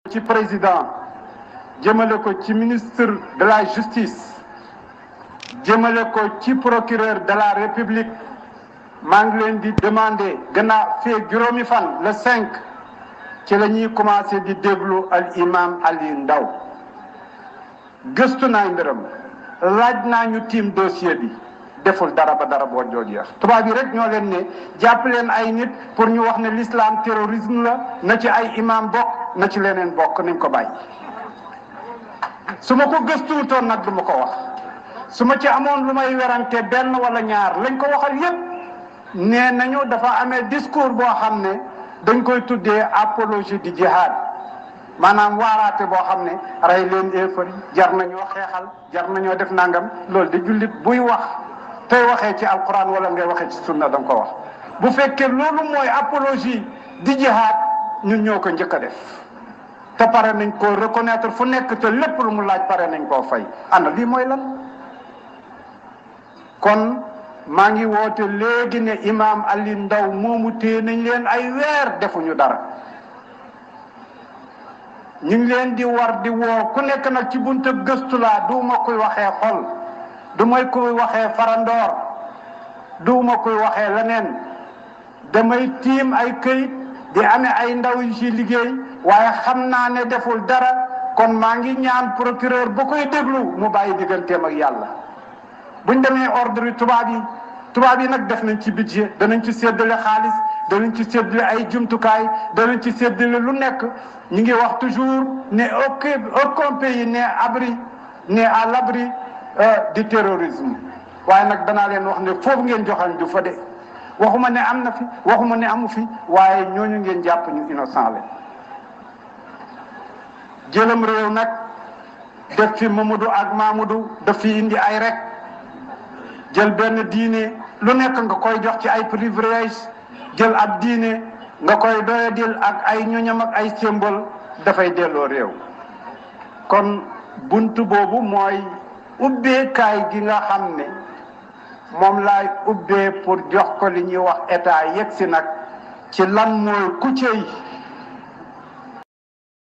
ci président jëmale ko ci ministre de la justice jëmale ko ci procureur de la république maa ngi leen di demander gannaaw fee juróomi fan le cinq ci la ñuy commencé di déglu al imam Ali Ndaw gëstu naa mbiram laaj naa ñu tiim dossier bi deful dara ba dara boo jooju yax tubaab yi rek ñoo leen ne jàpp leen ay nit pour ñu wax ne l'islam terrorisme la na ci ay imam bokk na ci leneen bokk nañ ko bàyyi su ma ko gëstuwutoon nag du ma ko wax su ma ci amoon lu may werante benn wala ñaar lañ ko waxal yépp nee nañu dafa amee discours boo xam ne dañ koy tuddee apologie du jihad maanaam waaraate boo xam ne rey leen éefar jar nañoo xeexal jar nañoo def nangam loolu di jullit buy wax tey waxee ci alquran wala ngay waxee ci sunna da nga ko wax bu fekkee loolu mooy apologie di jihad ñun ñoo ko njëkk a def te pare nañ koo reconnaître fu nekk te lépp lu mu laaj pare nañ koo fay ana lii mooy lan kon maa ngi woote léegi ne imaam Ali Ndaw moomu téye nañ leen ay weer defuñu dara ñu ngi leen di war di woo ku nekk nag ci bunta gëstu laa duuma kuy waxee xol du may kuy waxee farandoor duuma kuy waxee leneen damay tiim ay këyit di amee ay ndaw yu ci liggéey waaye xam naa ne deful dara kon maa ngi ñaan procureur ba koy déglu mu bàyyi digganteem ak yàlla buñ demee ordre yi tubaab yi tubaab yi nag def nañ ci budget danañ ci séddale xaalis danañ ci séddale ay jumtukaay danañ ci séddale lu nekk ñu ngi wax toujours ne aucun aucun pays n'est abri n'est à l'abri du terrorisme waaye nag danaa leen wax ne foofu ngeen joxal du fa de waxuma ne am na fi waxuma ne amu fi waaye ñooñu ngeen jàpp ñu innocent la jëlam réew nag def fi Mamadou ak Mamadou daf fi indi ay rek jël benn diine lu nekk nga koy jox ci ay privilège jël ab diine nga koy doyadil ak ay ñoñam ak ay symbole dafay delloo réew kon buntu boobu mooy ubbeekaay gi nga xam ne moom laay ubbee pour jox ko li ñuy wax état yegg si nag ci lan mooy ku cey